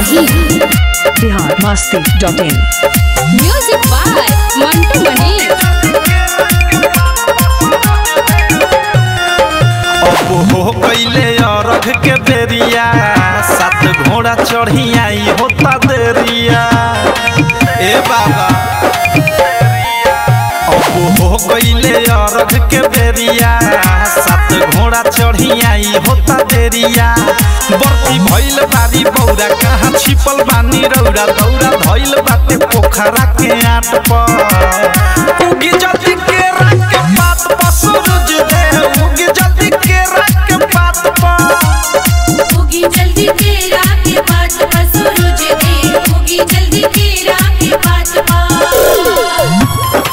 सिमरही Bihar Masti dot in music by Mantu Manish अब हो कैले अरघ के बेरिया सात घोड़ा चढ़ी आई होता देरिया ए बाबा अब हो कैले अरघ के बेरिया सात घोड़ा चढ़ी आई होता देरिया बर्ती भइल बारी बौरा कहाँ छिपल बानी रौरा दौरा धइल बाटे पोखरा के आट पर उगी जल्दी के रंग के पात पर सूरज दे उगी जल्दी के रंग के पात पर होगी जल्दी तेरा के बात पर सूरज दे होगी जल्दी तेरा के बात पर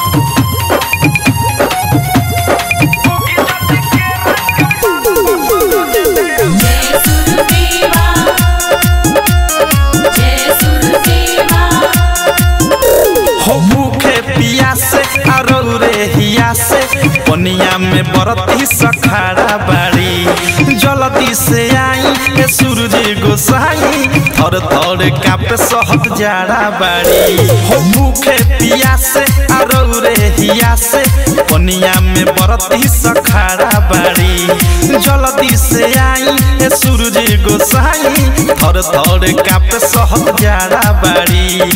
जय सुरदेवा जय सुरदेवा हो भूखे पियासे आरो रे हियासे पनिया में बरती सखाड़ा बाड़ी जल्दी से आई ए सूरज गोसाई थर थर कापे सहत जाड़ा बाड़ी हो भूखे पियासे आरो रे हियासे पनिया में बरती सखाड़ा बाड़ी जल्दी से आई ए सूरज गोसाई थर थर कापे सहत जाड़ा बाड़ी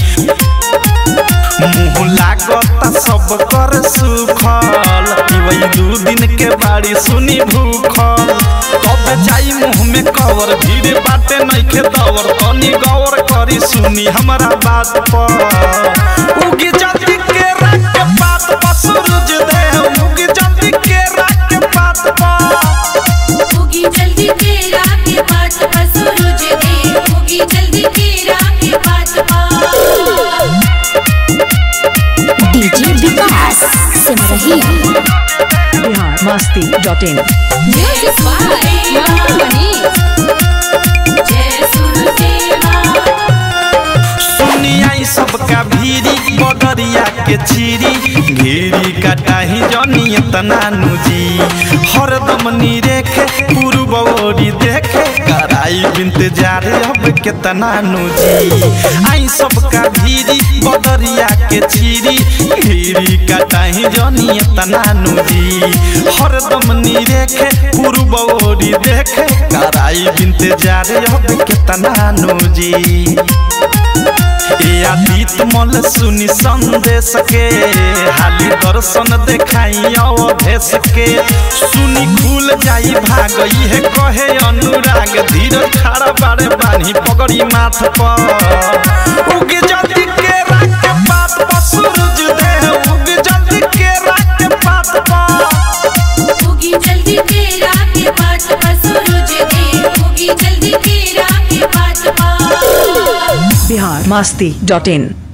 मुँह लागता सब कर सुखल वही दू दिन के बाड़ी सुनी भूखल कब जाई मुँह में कवर भीड़ बाटे नइखे दवर तनी गौर करी सुनी हमरा बात पर उगी जल्दी के रात के बात पर सूरज दे उगी जल्दी के रात के बात पर होगी जल्दी तेरा के बात पर सूरज दे होगी जल्दी तेरा के बात पर DJ Vikas Simrahi Bihar Masti dot in music by Mantu Manish जय सुरदेवा सुनियाई सबका भीरी बदरिया के चीरी घेरी कटाही जनी तना नुजी हरदम नी रेखे पूर्व ओरी देखे कराई बिनत जारे अब केतना नुजी आई सबका भीरी बदरिया के चीरी घेरी कटाही जनी तना नुजी हरदम नी रेखे पूर्व ओरी देखे कराई बिनत जारे अब केतना नुजी ए आदित मल सुनी संदेश के हाली दर्शन देखाई अवधेश के सुनी खुल जाई भाग है कहे अनुराग धीरज खड़ा बारे बानी पगड़ी माथ पर उगे जल्दी के रात के बात पर सूरज दे उगे जल्दी के रात के बात पर होगी जल्दी तेरा के बात पर सूरज दे होगी जल्दी तेरा के बात पर बिहार मस्ती डॉट इन